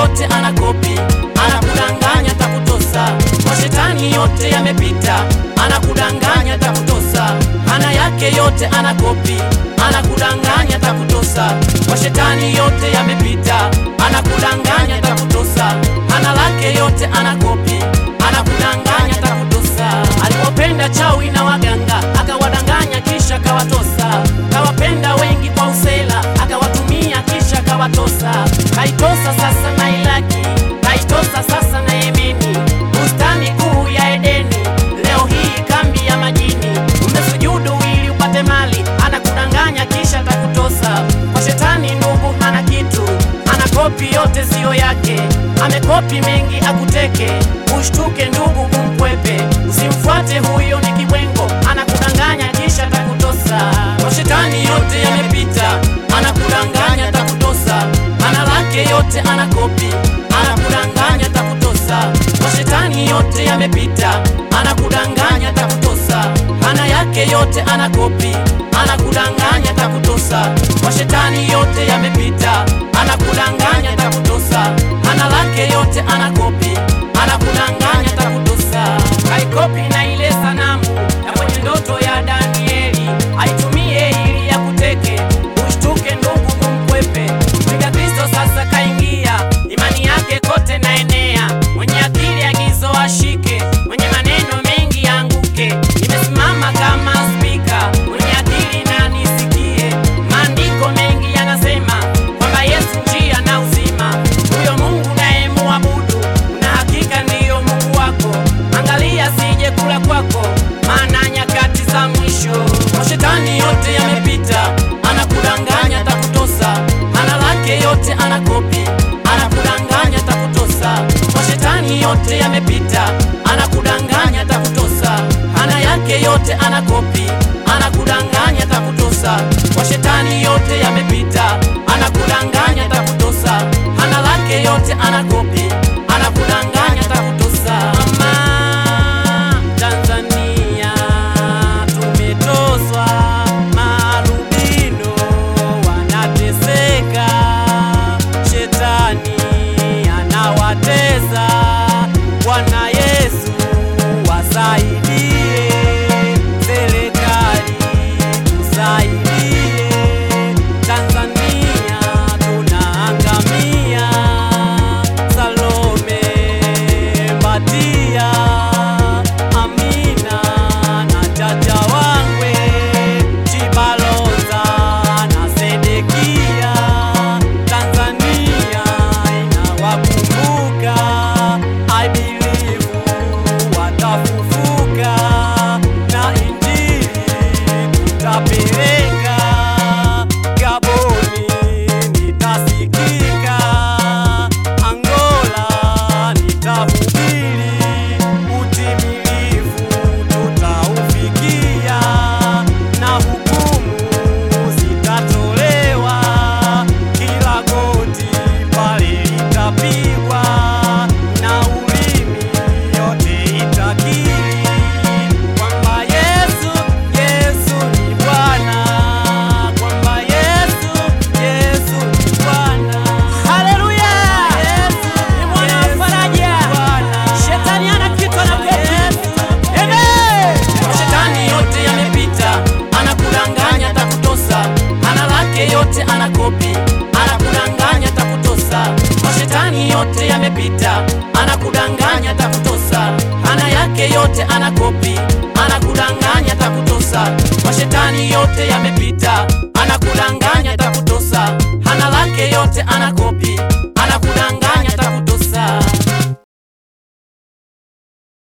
yote anakopi, anakudanganya takutosa. Kwa shetani yote yamepita, anakudanganya takutosa. Hana yake yote anakopi, anakudanganya takutosa. Kwa shetani yote yamepita, anakudanganya takutosa. Hana lake yote anakopi, anakudanganya takutosa. Alipopenda chawi na waganga, akawadanganya kisha kawatosa. Kawapenda wengi kwa usela, akawatumia kisha kawatosa. Kaitosa sasa na Ilaki, kaitosa sasa na Yemeni, bustani kuu ya Edeni, leo hii kambi ya majini. Umesujudu ili upate mali, anakudanganya kisha takutosa. Kwa shetani ndugu, hana kitu, anakopi yote siyo yake, amekopi mengi akuteke. Ushtuke ndugu, umkwepe, usimfuate huyo, ni kibwengo, anakudanganya kisha takutosa. Kwa shetani yote yamepita, anakudanganya takutosa. Hana lake yote anakopi, anakudanganya takutosa. Kwa shetani yote yamepita, anakudanganya takutosa. Hana yake yote anakopi, anakudanganya takutosa. Kwa shetani yote yamepita, anakudanganya takutosa. Hana lake yote anakopi, anakudanganya takutosa. Kaikopi na ile sanamu ya kwenye ndoto ya Danieli, aitumie ili ya kuteke. Ushtuke ndugu, kumkwepe mpinga Kristo sasa kaingia, imani yake kote na enea. Mwenye akili agizo ashike, mwenye maneno mengi anguke. Nimesimama kama spika, mwenye akili na nisikie. Maandiko mengi yanasema kwamba Yesu njia na uzima, huyo Mungu naye muabudu, na hakika ndiyo Mungu wako. Angalia sije kula kwako, maana nyakati za mwisho. Kwa shetani yote yamepita, anakudanganya takutosa. Hana lake yote anakopi, anakudanganya takutosa. Kwa shetani yote yamepita, anakudanganya takutosa. Hana yake yote anakopi, anakudanganya takutosa. Kwa shetani yote yamepita, anakudanganya takutosa. Hana lake yote anakopi, anakudanganya takutosa. Mama Tanzania tumetoswa, marubino wanateseka, shetani anawatesa. Bwana Yesu wasaidie, serikali tusaidie, Tanzania tunaangamia. Salome Mbatia, Amina na Chacha Wangwe, Chibaloza na Sedekia, Tanzania inawakumbuka. I believe watafufuka na injili tutapeleka Gaboni nitasikika, Angola nitahubiri, utimilifu tutaufikia, na hukumu zitatolewa, kila goti pale litapigwa, na ulimi yote itakiri kwamba Yesu, Yesu ni Bwana, kwamba Yesu, Yesu ni Bwana. Haleluya! Yesu ni mwana wa faraja. Shetani hana kitu anakopi. Amen. Shetani yote yamepita, anakudanganya takutosa. Hana lake yote anakopi, anakudanganya takutosa. Kwa shetani yote yamepita, anakudanganya takutosa. Hana yake yote anakopi, anakudanganya takutosa. Kwa shetani yote yamepita, anakudanganya